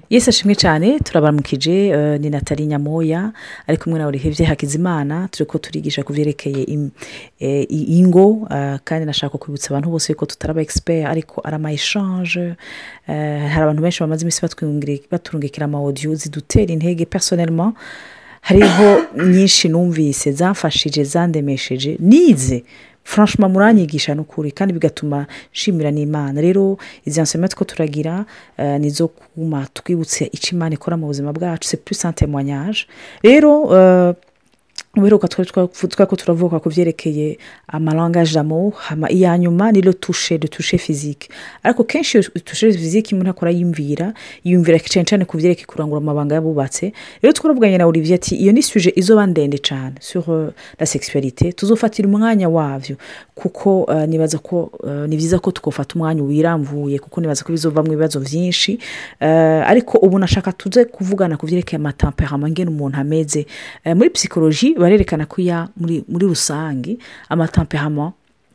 yesi ashimwe cyane turabaramukije eh, ni natali nyamoya ari kumwe nawe rihebye hakizimana turi ko turigisha ku byerekeye im- eh, i- ingo eh, kandi nashaka kwibutsa abantu bose ko tutaraba expert ariko ari ama eshanje hari abantu benshi bamaze iminsi batwungire- baturungikira ama audio zidutera intege personnellement hariho nyinshi numvise zamfashije zandemesheje nize franchement muranyigisha n'ukuri kandi bigatuma nshimira n'imana rero izi ensema two turagira eh, nizo kuma twibutse icyo imana ikora mu buzima bwacu c'est plus un témoignage rero eh, uheruka twari twavu- twari ko turavuga ku byerekeye amalangage d'amour hama iya nyuma ni le touche de touche physique ariko kenshi iyo touche physique umuntu akora yumvira yumvira cyane cyane ku byerekeye kurangura amabanga yabubatse rero twaravuganye na olivier ati iyo ni suje izoba ndende cyane sur euh, la sexualité tuzofatira umwanya wavyo kuko eh, nibaza ko eh, ni byiza ko tukofata umwanya wiramvuye kuko nibaza ko bizovamo ibibazo byinshi Eh, ariko ubu nashaka tuze kuvugana ku byerekeye amatemperama ngene umuntu ameze Eh, muri psychologie barerekana ko ya muri, muri rusange amatemperama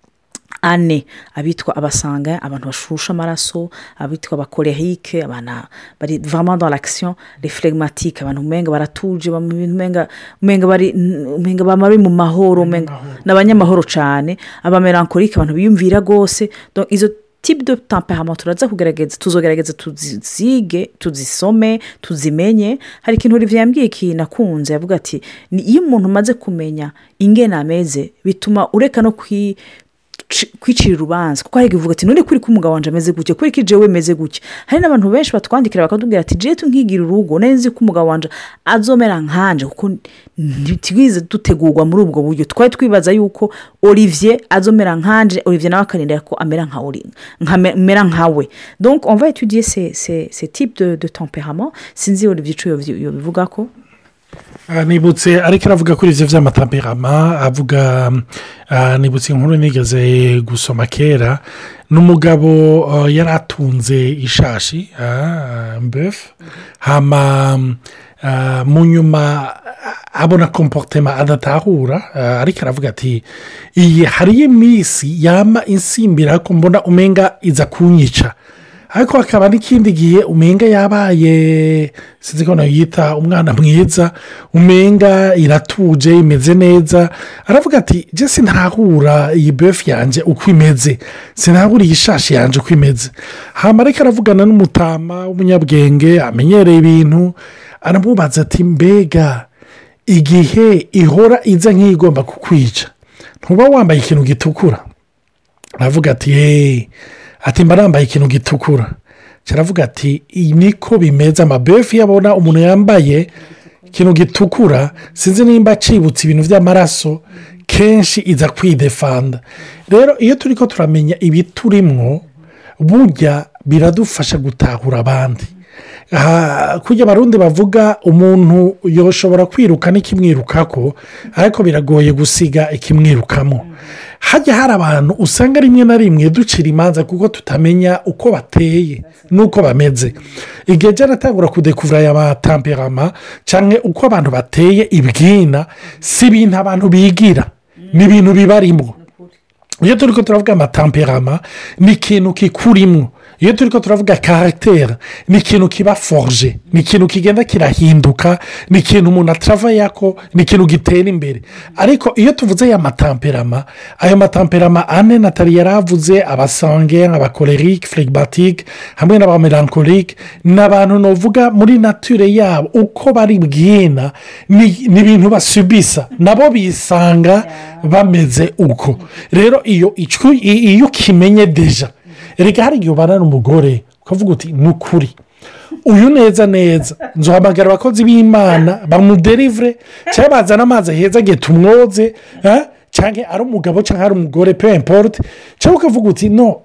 ane abitwa abasanga abantu bashusha amaraso abitwa abakorerike abantu bari vraiment dans l'action les phlegmatiques abantu umenga baratuje bam- umenga umenga bari umenga bama bari mu mahoro umenga n'abanyamahoro cyane abamelankolike abantu biyumvira rwose donc izo type de temperament turaza kugerageza tuzogerageza tuzige tuzisome tuzimenye hari ikintu olivier yambwiye ikintu nakunze yavuga ati "Ni iyo umuntu umaze kumenya ingene ameze bituma ureka no kwi ci- kwicira urubanza kuko hari igihe uvuga ati none kuri ko umugabo wanjye ameze gutya kuri ko ijewe meze gutya hari n'abantu benshi batwandikira bakatubwira ati jewe tunkigira urugo nari nzi ko umugabo wanjye azomera nkanje kuko ntitwize dutegurwa muri ubwo buryo twari twibaza yuko olivier azomera nkanje olivier nawe akarindira ko amera nka Oli- nka- mera nkawe donc on va étudier ces, ces, ces types de, de tempérament sinzi olivier ico yobi- yobivuga ko Ah, nibutse ariko aravuga kuri ibyo by'amatamperama avuga ah, nibutse inkuru nigeze gusoma kera n'umugabo ah, yari atunze ishashi ah, mbefu hama ah, mu nyuma ah, abona komporutema adatahura ah, ariko aravuga ati iyi hariyo iminsi yama insimbira ko mbona umenga iza kunyica ariko hakaba n'ikindi gihe umenga yabaye sinzi ko yita umwana mwiza umenga iratuje imeze neza aravuga ati jye sinahura iyi befu yanjye uko imeze sinahura iyi shashi yanjye uko imeze hano ariko aravugana n'umutama w'umunyabwenge amenyereye ibintu aramubaza ati mbega igihe ihora iza nk'igomba kukwica ntuba wambaye ikintu gitukura aravuga ati heee ati mba nambaye ikintu gitukura kiravuga ati iyi niko bimeze amabefu iyo abona umuntu yambaye ikintu gitukura sinzi nimba acibutse ibintu by'amaraso kenshi iza kwidefanda rero iyo turi ko turamenya ibiturimwo burya biradufasha gutahura abandi aha kujya abarundi bavuga umuntu yoshobora kwiruka n'ikimwirukako ariko biragoye gusiga ikimwirukamo hajya hari abantu usanga rimwe na rimwe ducira imanza kuko tutamenya uko bateye n'uko bameze igihe cyaratangura kudekuvura aya matamperama cyangwa uko abantu bateye ibwina si ibintu abantu bigira ni ibintu bibarimo iyo turi ko turavuga amatamperama ni ikintu kikurimwo iyo turi ko turavuga karagiteri ni ikintu kiba foruje ni ikintu kigenda kirahinduka ni ikintu umuntu atarava ko ni ikintu gitera imbere ariko iyo tuvuze aya matamperama ayo matamperama ane natali yari avuze abasange abakorerike flegibatike hamwe n'abamelankolike ni abantu navuga muri nature yabo uko bari bwina ni ibintu basubisa nabo bisanga bameze uko rero iyo iyo ukimenye deja reka hari igihe ubana n'umugore ukavuga uti ni ukuri uyu neza neza nzuhamagara abakozi b'imana bamuderivure cyangwa bazana amazi heza agiye tumwoze cyangwa ari umugabo cyangwa ari umugore pe imporute cyangwa ukavuga uti no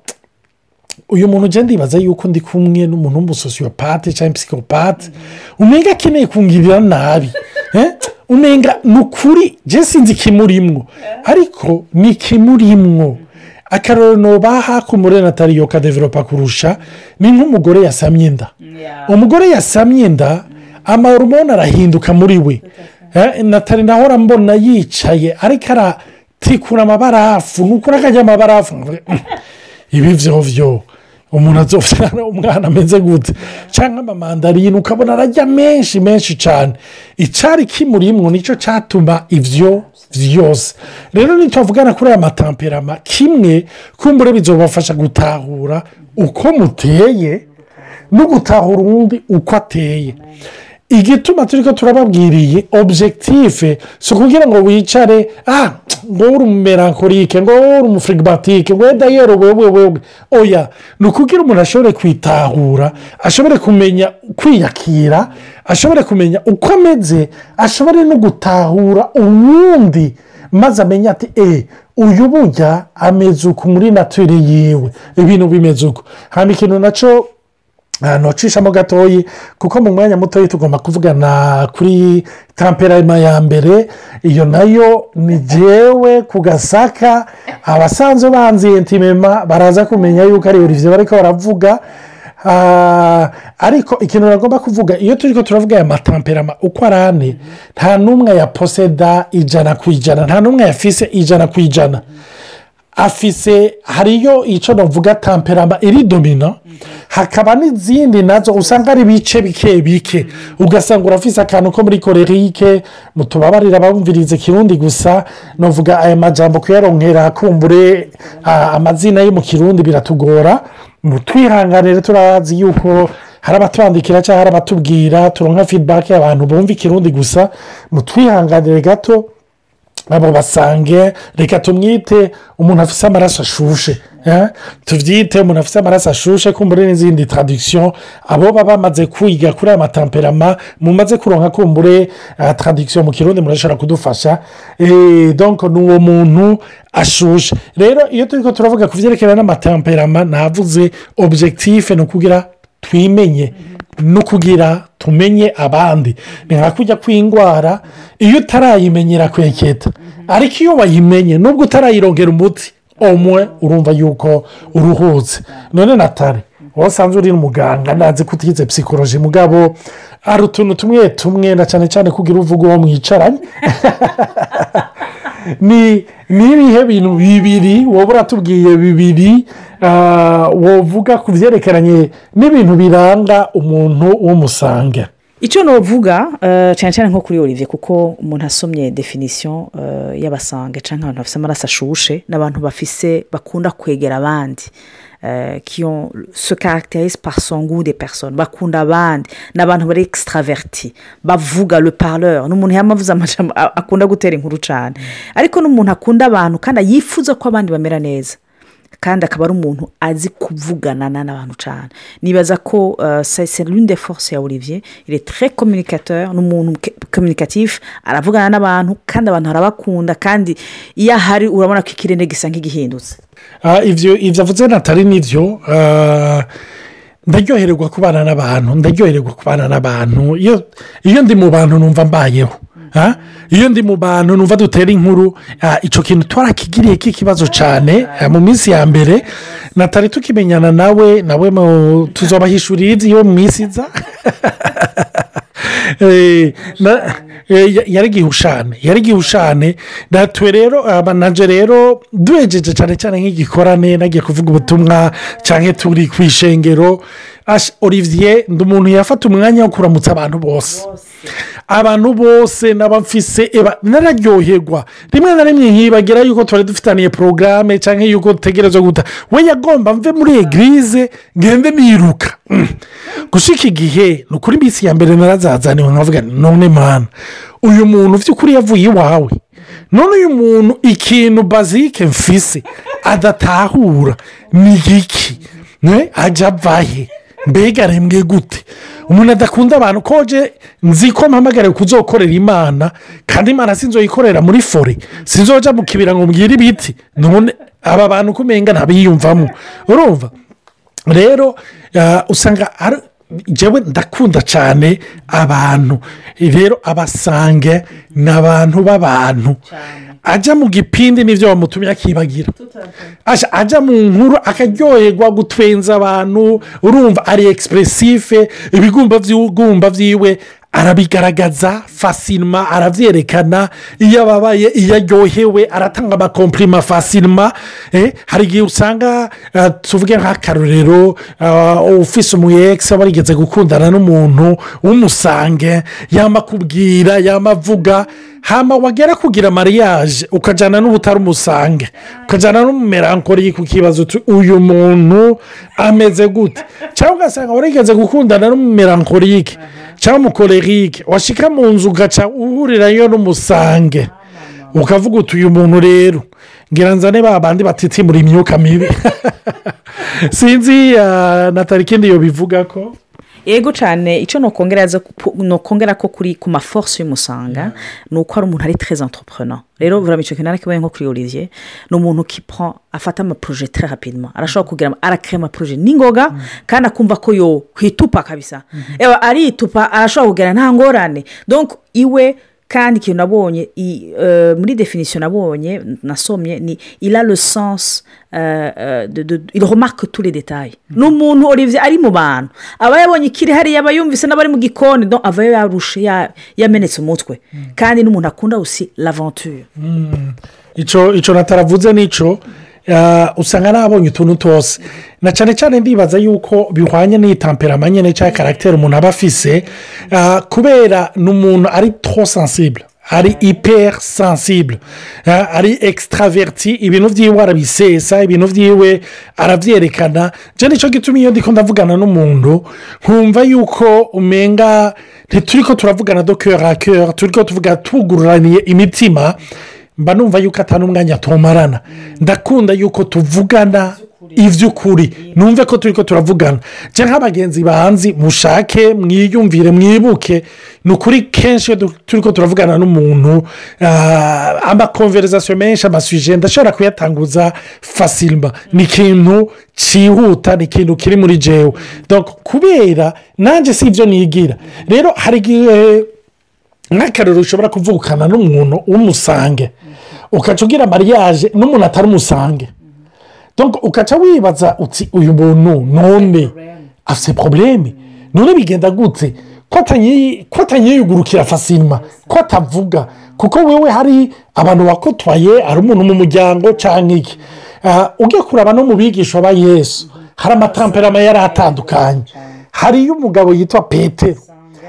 uyu muntu ugenda yibaza yuko ndi kumwe n'umuntu w'umusosiyopate cyangwa psikopate umenga akeneye kungirira nabi umenga ni ukuri jya sinzi ikimurimwo ariko ni ikimurimwo akarorero baha ku murenatariyo kadeveropa kurusha ni nk'umugore yasamye inda umugore yasamye inda amahoromone arahinduka muri we natali naho mbona yicaye ariko aratikura amabarafu ni ukuri akajya amabarafu ibi byo byo umuntu azobyara umwana ameze gute cyangwa amamandarine ukabona arajya menshi menshi cyane icyari kimurimwo nicyo cyatuma ibyo byose rero ntitwavugana kuri aya matamperama kimwe kumbure bizobafasha gutahura uko muteye no gutahura uwundi uko ateye igituma turi ko turababwiriye objective si ukugira ngo wicare ah ngo uri umumerankorike ngo uri umufirigibatike ngo wenda yewe wewe wewe oya ni ukugira umuntu ashobore kwitahura ashobore kumenya kwiyakira ashobore kumenya uko ameze ashobore no gutahura uwundi maze amenye ati e uyu burya ameze uku muri natire yiwe ibintu bimeze uko hano ikintu nacyo ahantu hacishamo gatoya kuko mu mwanya mutoya tugomba kuvugana kuri tamperama ya mbere iyo nayo ni jyewe ku gasaka abasanzwe banzi intimema baraza kumenya yuko ari olivier bariko baravuga ariko ikintu bagomba kuvuga iyo turi ko turavuga aya matamperama uko ari ane nta n'umwe yaposeda ijana ku ijana nta n'umwe yafise ijana ku ijana afise hariyo icyo navuga tamperama iri domino hakaba n'izindi nazo usanga ari ibice bike bike ugasanga urafise akantu ko muri korerike mutubabarira bumvirize kirundi gusa navuga aya majambo kuyaronkera kumbure amazina yo mu kirundi biratugora twihanganire turazi yuko hari abatwandikira cyangwa hari abatubwira turonka fidibake y'abantu bumva ikirundi gusa mutwihanganire gato abo basange reka tumwite umuntu afite amaraso ashushe tubyite umuntu afite amaraso ashushe kumbure n'izindi taradikisiyo abo baba bamaze kwiga kuri aya matamperama mumaze kuronka kumbure taradikisiyo mu kirundi murashobora kudufasha donko ni uwo muntu ashushe rero iyo turi ko turavuga ku byerekeranye n'amatamperama navuze objectif ni ukugira twimenye no kugira tumenye abandi ni nka kujya kw'indwara iyo utarayimenyera kweketa ariko iyo wayimenye nubwo utarayirongera umuti umwe urumva yuko uruhutse none natale wowe usanzwe uri umuganga ntazi ko utize psikoloji mugabo hari utuntu tumwe tumwe na cyane cyane kugira uvuga uwo mwicaranye ni ibihe bintu bibiri wowe uratubwiye bibiri wovuga ku byerekeranye n'ibintu biranga umuntu w'umusange icyo navuga cyane cyane nko kuri olivier kuko umuntu asomye definisiyo y'abasange cyangwa abantu bafite amaraso ashushe n'abantu bafise bakunda kwegera abandi kiyo se caractérise par son goût des personnes bakunda abandi ni abantu bari extraverti bavuga le parleur ni umuntu yamavuze amajambo akunda gutera inkuru cyane ariko n'umuntu akunda abantu kandi yifuza ko abandi bamera neza kandi akaba ari umuntu azi kuvugana n'abantu cyane nibaza ko c'est l'une des forces ya olivier il est très communicateur ni umuntu communicatif aravugana n'abantu kandi abantu barabakunda kandi iyo ahari urabona ko ikirere gisa nk'igihindutse ibyo avuze natali nibyo ndaryohererwa kubana n'abantu ndaryohererwa kubana n'abantu iyo ndi mu bantu numva mbayeho iyo ndi mu bantu numva dutera inkuru icyo kintu twarakigiriye k'ikibazo cyane mu minsi ya mbere natali tukimenyana nawe nawe tuzabahishurira ibyo mu minsi iza yari gihushane yari gihushane natwe rero abanaje rero duhejeje cyane cyane nk'igikorane nagiye kuvuga ubutumwa cyangwa turi ku ishengero olivier ndi umuntu yafata umwanya wo kuramutsa abantu bose abantu bose n'abafise nararyoherwa rimwe na rimwe nkibagira yuko twari dufitaniye porogaramu cyangwa yuko dutegereza guta we yagomba mve muri egirize ngende niruka gushika igihe ni ukuri iminsi ya mbere narazazaniwe nkavuga none mwana uyu muntu by'ukuri yavuye iwawe none uyu muntu ikintu bazike mfise adatahura ni iki ajya avahe mbega arembwe gute umuntu adakunda abantu koje nzi ko mpamagare kuzokorera imana kandi imana sinzoyikorera muri fore sinzoja mu kibira ngo mbwire ibiti none aba bantu kumenga ntabiyumvamo urumva rero usanga njyewe ndakunda cyane abantu rero abasange ni abantu b'abantu ajya mu gipindi n'ibyo bamutumye akibagira ajya mu nkuru akaryoherwa gutwenza abantu urumva ari egisipuresife ibigumba by'iwe arabigaragaza fasilima arabyerekana iyo ababaye iyo aryohewe aratanga amakomplima fasilima eh, hari igihe usanga ah, tuvuge nk'akarorero ah, ufise umuyekisi aba yarigeze gukundana n'umuntu w'umusange yama akubwira yama avuga hama wagera kugira mariage ukajyana n'ubutari umusange ukajyana n'umumerankori ku kibazo uti uyu muntu ameze gute cyangwa ugasanga warigeze gukundana n'umumerankorike cyangwa umukorerike washika mu nzu ugaca uhurirayo n'umusange ukavuga uti uyu muntu rero ngira nzane ba bandi batitimura imyuka mibi sinzi ah, natali ikindi yo bivuga ko yego cyane icyo nokongera ko kuri ku maforce y'umusanga ni uko ari umuntu ari très entrepreneur rero vraiment icyo kintu arakibaye nko kuri olivier ni umuntu kipa afata amaporoje très rapidement arashobora kugira arakira amaporoje n'ingoga kandi akumva ko yo kwitupa kabisa Ewa, aritupa arashobora kugira nta ngorane donc iwe kandi ikintu nabonye i- eh, muri definisiyo nabonye nasomye ni il a le sens euh, euh, de, de, il remarque tous les détails ni umuntu olivier ari mu bantu aba yabonye ikiri hariya aba yumvise n'abari mu gikoni donc ava yarushe ya- yamenetse umutwe kandi n'umuntu akunda usi l'aventure icyo icyo nataravuze nicyo ah, usanga nabonye utuntu twose na cyane cyane ndibaza yuko bihwanye n'itamperama nyine cyangwa karagiteri umuntu aba afise ah, kubera ni umuntu ari tro sensible ari hyper sensible ah, ari extraverti ibintu byiwe arabisesa ibintu byiwe arabyerekana njye nicyo gituma iyo ndiko ndavugana n'umuntu nkumva yuko umenga ntituri ko turavugana do cœur à cœur turi ko tuvuga tugururaniye imitima mba numva yuko atari umwanya tumarana ndakunda yuko tuvugana iby'ukuri numve ko turi ko turavugana cyangwa nk'abagenzi banzi mushake mwiyumvire mwibuke ni ukuri kenshi iyo du- turi ko turavugana n'umuntu ah, amakonverizasiyo menshi amasuje ndashobora kuyatanguza fasilima ni ikintu cyihuta ni ikintu kiri muri jewe Donc, kubera nanjye si ibyo nigira rero hari igihe nk'akararo ushobora kuvukana n'umuntu w'umusange ukaca ugira mariage n'umuntu atari umusange Donc, ukaca wibaza uti uyu muntu none afite porobuleme none bigenda gute ko atanyi- ko atanyiyugurukira fasilima ko atavuga kuko wewe hari abantu wakotwaye hari umuntu mu muryango cyangwa iki Ah, ujya kuraba no mu bigisha ba yesu hari amatamperama yari atandukanye hariyo umugabo yitwa petero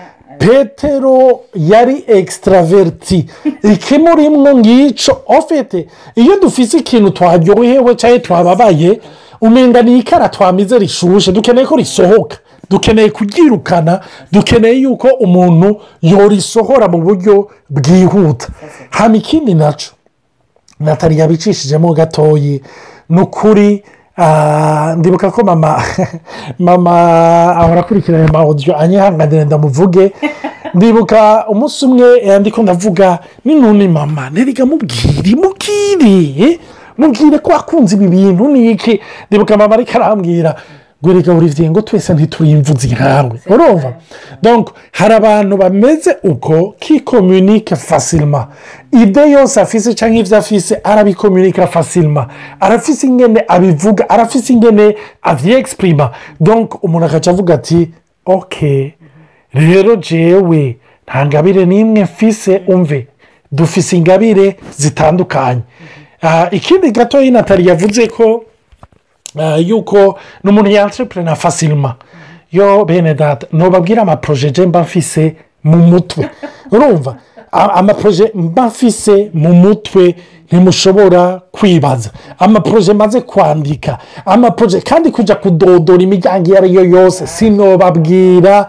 petero yari extraverti ikimurimwo ngicyo ofete iyo dufite ikintu twaryohewe cyangwa twababaye umenga ni ikara twamize rishushe dukeneye ko risohoka dukeneye kuryirukana dukeneye yuko umuntu yorisohora mu buryo bwihuta hano ikindi nacyo natali yabicishijemo gatoyi ni ukuri ah, ndibuka ko mama mama ahora akurikirana aya mawudiyo anyihanganira ndamuvuge ndibuka umunsi umwe eh, ndiko ndavuga n'inuni mama nteriga mubwire mubwire eh, mubwire ko wakunze ibi bintu ni iki ndibuka mama ariko arambwira ngo reka buri ngo twese ntituri imvuzi nkawe urumva donc hari abantu bameze uko kikomunike fasilima ide yose afise cyangwa ibyo afise arabikomunika fasilima arafise ingene abivuga arafise ingene avyexprima donc umuntu agaca avuga ati ok rero jewe nta ngabire n'imwe mfise umve dufise ingabire zitandukanye Ah, ikindi gato natali yavuze ko ah, yuko ni umuntu yantrepurena fasilima yo bene data ntubabwire amaporoje je mba mfise mu mutwe urumva A- amaporoje mba mfise mu mutwe ntimushobora kwibaza amaporoje maze kwandika amaporoje kandi kujya kudodora imiryango iyo ari yo yose sinobabwira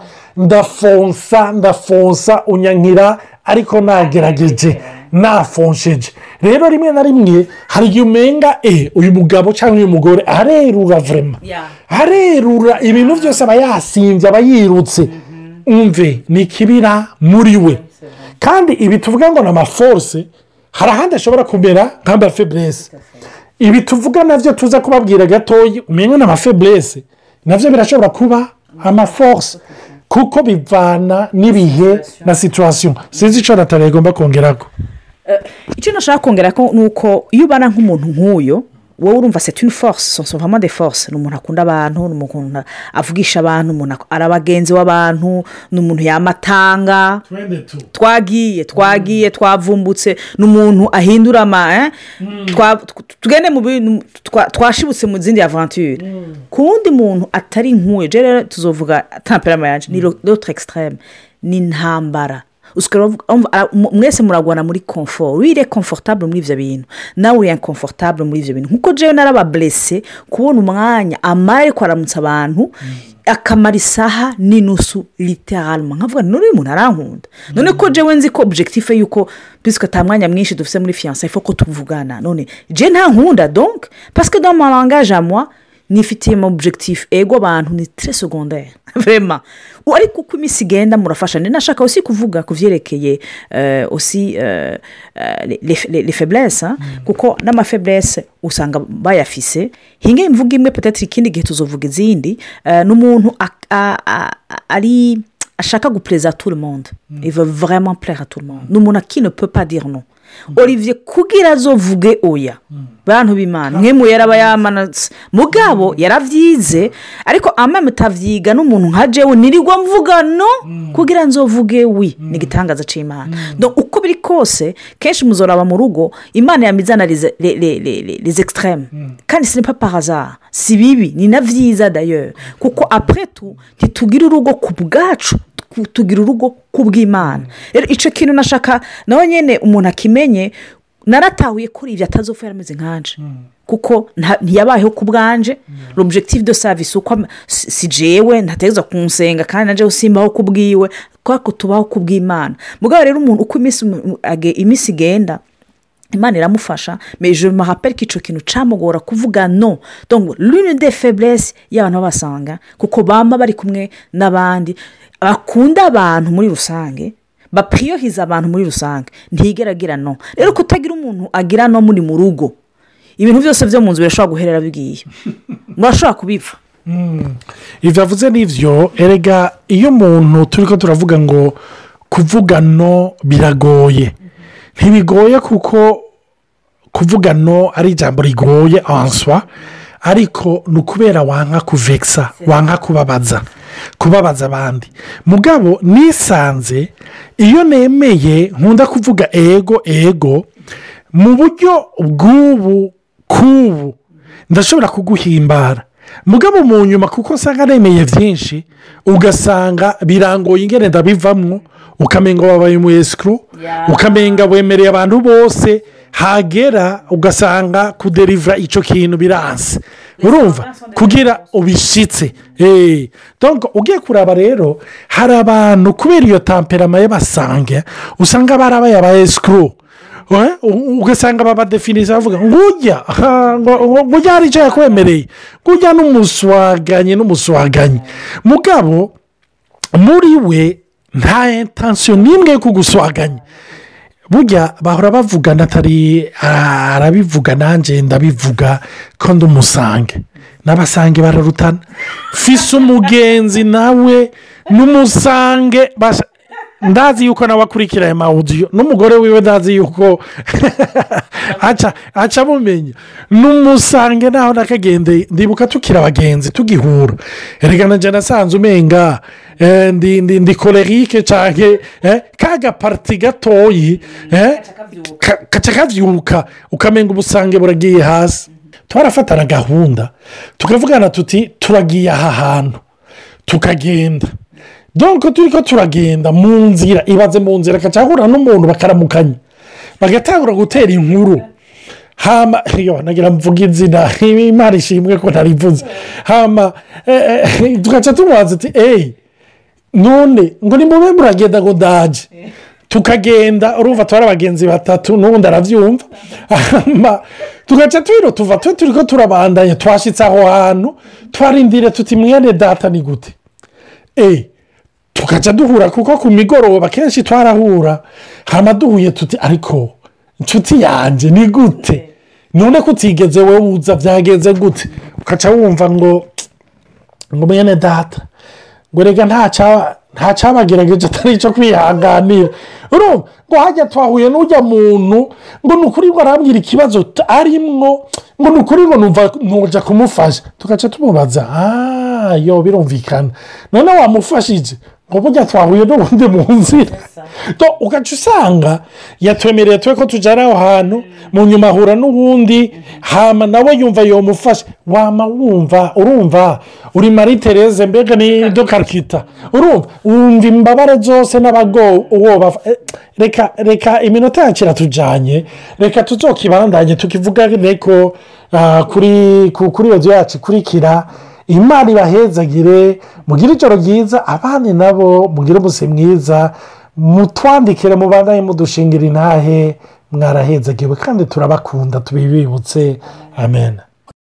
ndafonsa ndafonsa unyankira ariko nagerageje nafonsheje rero rimwe na rimwe hari igihe umenga e uyu mugabo cyangwa uyu mugore arerura vurema Yeah. arerura ibintu byose aba yasinze aba yirutse umve ni ikibira muri we kandi ibi tuvuga ngo ni amaforce hari ahandi ashobora kumera nk'amafeburese ibi tuvuga nabyo tuza kubabwira gatoya umenya ni amafeburese nabyo birashobora kuba amaforce kuko bivana n'ibihe na situwasiyo sinzi icyo natali igomba kongeraho icyo nashaka kongera ko ni uko iyo ubana nk'umuntu nk'uyo wowe urumva c'est une force ce sont vraiment des forces ni umuntu akunda abantu ni umuntu avugisha abantu umuntu ak- ari abagenzi w'abantu ni umuntu yamatanga twagiye twagiye twavumbutse ni umuntu ahindura ama eh? Twa- tw- tugende mu bintu twa- twashibutse mu zindi aventure ku wundi muntu atari nk'uwe je rero tuzovuga temperama yaje ni l'autre extreme ni intambara Usikora uvuga- umva, ara- mu- mwese muragwana muri confort wire confortable muri ivyo bintu nawe uri inconfortable muri ivyo bintu nkuko jewe narabablesse kubona umwanya amara ariko aramutsa abantu akamara isaha n'inusu literalma nkavuga none uyu muntu arankunda none ko jewe nzi ko objectif ye yuko puisque ata mwanya mwinshi dufite muri fiyanse ifo ko tuvugana none je nta nkunda donc parce que dans mon langage à moi nifitiye mu objectif ego abantu ni très secondaire vraiment ariko uko iminsi igenda murafasha ndi nashaka aussi kuvuga ku byerekeye euh, aussi euh, euh, les- les les- les faiblesses hein, kuko n'amafaiblesse usanga bayafise hinge imvuga imwe peut-être ikindi gihe tuzovuga izindi euh, n'umuntu ak- a- a- a- ari ashaka guplaisa à tout le monde il veut vraiment plaire à tout le monde ni umuntu qui ne peut pas dire non olivier kugira azovuge oya bantu b'imana nk'imwe yaraba yamanutse mugabo yaravyize ariko amwe mutavyiga n'umuntu nka jewe nirirwa mvuga no kugira nzovuge wi ni igitangaza c'imana donc uko biri kose kenshi muzoraba mu rugo imana yamizana les, les, les, les, les, les extrêmes kandi ce n'est pas par hasard si bibi ni na vyiza d'ailleurs kuko après tout ntitugira urugo ku bwacu ku- tugira urugo ku bw'imana rero icyo kintu nashaka nawe nyine umuntu akimenye naratahuye kuri ibyo atazopfa yarameze nkanje kuko nta- ntiyabayeho ku bwanje l'objectif de service uko am- si si jewe ntategereza kunsenga kandi na jewe simbaho ku bwiwe kubera ko tubaho ku bw'imana mugabo rero umuntu uko iminsi mu- age- iminsi igenda imana iramufasha mais je me rappelle ko icyo kintu camugora kuvuga no donc l'une des faiblesses y'abantu babasanga kuko bama bari kumwe n'abandi bakunda abantu muri rusange bapiriyohiza abantu muri rusange ntigera agira no rero kutagira umuntu agira no muri mu rugo ibintu byose byo mu nzu birashobora guherera bigiye murashobora kubipfa ibyo avuze n'ibyo erega iyo umuntu turi ko turavuga ngo kuvuga no biragoye ntibigoye kuko kuvuga no ari ijambo rigoye answa ariko ni ukubera wanka kuvekisa wanka kubabaza kubabaza abandi mugabo nisanze iyo nemeye nkunda kuvuga ego ego mu buryo bw'ubu k'ubu ndashobora kuguhimbara mugabo mu nyuma kuko usanga nemeye byinshi ugasanga birangoye ingene ndabivamwo ukamenga wabaye umu esikuru ukamenga wemereye abantu bose hagera ugasanga kuderivura icyo kintu biranse urumva kugira ubishyitse eee donc ugiye kuraba rero hari abantu kubera iyo tamperama y'abasange usanga barabaye aba esikuru Eh, u- ugasanga babadefinisa bavuga ngo ujya ha, ngo ngo ujya hari icyo yakwemereye ngo ujya n'umuswaganyi n'umuswaganyi mugabo muri we nta intansiyo n'imwe yo kuguswaganya burya bahora bavugana atari arabivuga nanjye ndabivuga ko ndi umusange n'abasange bararutana fise umugenzi nawe n'umusange basa- ndazi yuko nawe akurikira aya mawudiyo n'umugore wiwe ndazi yuko aca aca amumenya n'umusange naho nakagendeye ndibuka tukiri abagenzi tugihura erega na jana asanze umenga eh, ndi ndi ndi kolerike cyane ka gapariti gatoyi eh, ka- kaca kabyuka ukamenga ubusange buragiye hasi twarafatana gahunda tukavugana tuti turagiye aha hantu tukagenda donko turi ko turagenda mu nzira ibaze mu nzira akacahura n'umuntu bakaramukanya bagatangura gutera inkuru hama iyo nagira mvuga izina imana ishimwe ko ntarivuze hama eh, eh, tugaca tumubaza ati eyi none ngo ni mube muragenda ngo ndaje tukagenda urumva tubara abagenzi batatu n'ubundi arabyumva hama tugaca twiro tuva twe turi ko turabandanya twashyitse aho hantu twarindire tuti mwene data ni gute eee tugaca duhura kuko ku migoroba kenshi twarahura hama duhuye tuti ariko inshuti yanjye ni gute none ko utigeze wowe uza byagenze gute ugaca wumva ngo ngo mwene data ngo reka ntaca nta cyabagerageje atari icyo kwihanganira urumva ngo hajya twahuye n'ujya muntu ngo ni ukuri ngo arambwira ikibazo t- arimwo ngo ni ukuri ngo numva nujya kumufasha tugaca tumubaza aaa yo birumvikana none wamufashije ngo burya twahuye n'ubundi mu nzira To, ugaca usanga yatwemereye twe ko tujyana aho hantu mu nyuma ahura n'ubundi hama nawe yumva yomufasha wama wumva urumva uri marie therese mbega ni dokarikita urumva wumva imbabare zose n'abago uwo bafa- eh, reka reka iminota yacu iratujyanye reka tuzokibandanye tukivuga reko ah, kuri ku- kuri radiyo yacu ikurikira imana ibahezagire mugire ijoro ryiza abandi nabo mugire umunsi mwiza mutwandikire mubandanye mudushingira intahe mwarahezagiwe kandi turabakunda tubibibutse amen